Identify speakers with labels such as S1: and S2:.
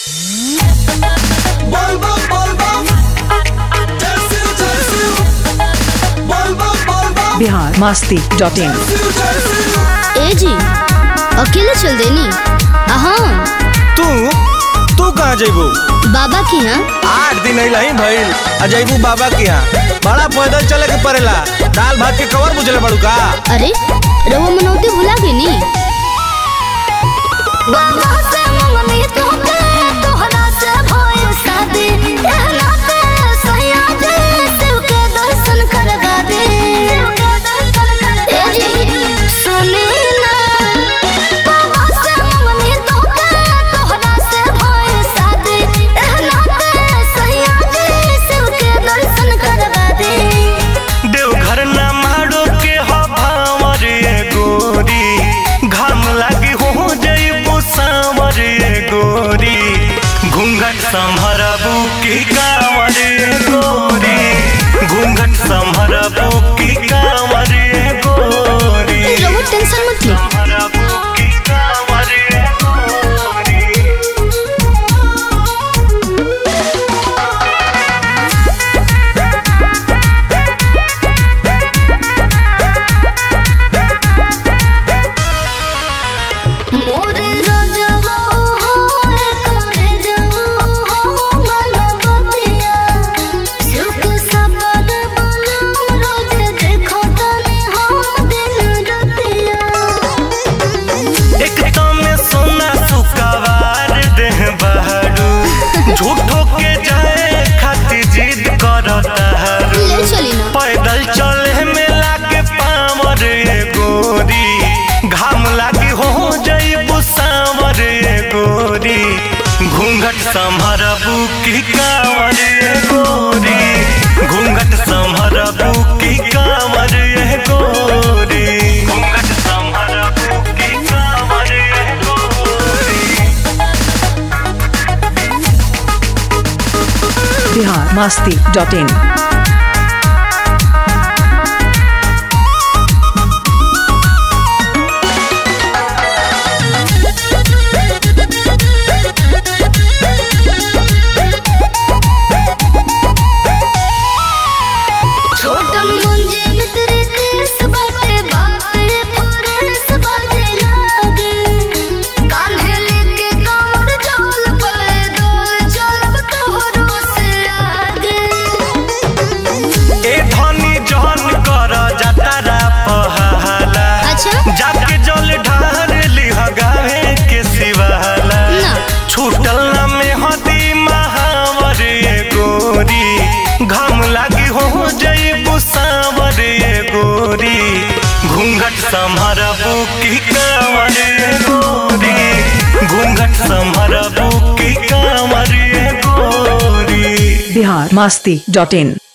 S1: Volvo, Volvo. Tersil, tersil. Volvo, Volvo.
S2: Bihar Masti dot in
S1: Tersil, tersil.
S3: ए जी अकेले चल देनी हाँ
S4: तू तू कहाँ जैबू
S3: बाबा की यहाँ
S4: आठ दिन अइला ही भइल आ जैबू बाबा के यहाँ बड़ा पैदल चले के पड़ेला दाल भात के कवर बुझले पड़ू का
S3: अरे रहुआ मनौती भुला गई नी
S4: देवघर ना मारो के हवावर ये गोरी घाम लागी हो जैबू सांवर ये गोरी घूंघट संभरबू की कांवर ये गोरी घूंघट संभरबू की कांवर ये गोरी
S3: रहुआ टेंशन मत ले
S4: संभरबू की कांवर ये गोरी
S3: मोरे राजवा हो करे जाओ हो मनपतिया सुख सबद बना रोज देखो तने हम दिन रतिया
S4: एक में सोना सुकवार देह बहरू झूठो के जाए खातिर जिद करता हरू
S3: ले चली ना
S4: पैदल चले में लागे पावर ये गोरी घाम लागी हो जईबू सांवर ये गोरी घूंघट संभरबू की कांवर ये गोरी घूंघट संभरबू की कांवर ये गोरी घूंघट संभरबू की कांवर ये गोरी
S2: बिहार मस्ती डॉट इन
S3: छोटन मुंजे मित्र केस बाटे बाटे फरेस बाटे लागे कान्हे लेके कांवर चल पले डोल चलब तोहरो से आगे
S4: ए धनी जहन कर जतरा पहाला
S3: अच्छा
S4: जाके जल ढार लिह गावे के सिवाला
S3: ना
S4: छूटल ना में हदी महावर ये गोरी घाम लागी हो जईबू सांवर ये गोरी घूंघट संभरबू की कांवर ये गोरी घूंघट संभरबू की कांवर ये गोरी
S2: बिहार मस्ती डॉट इन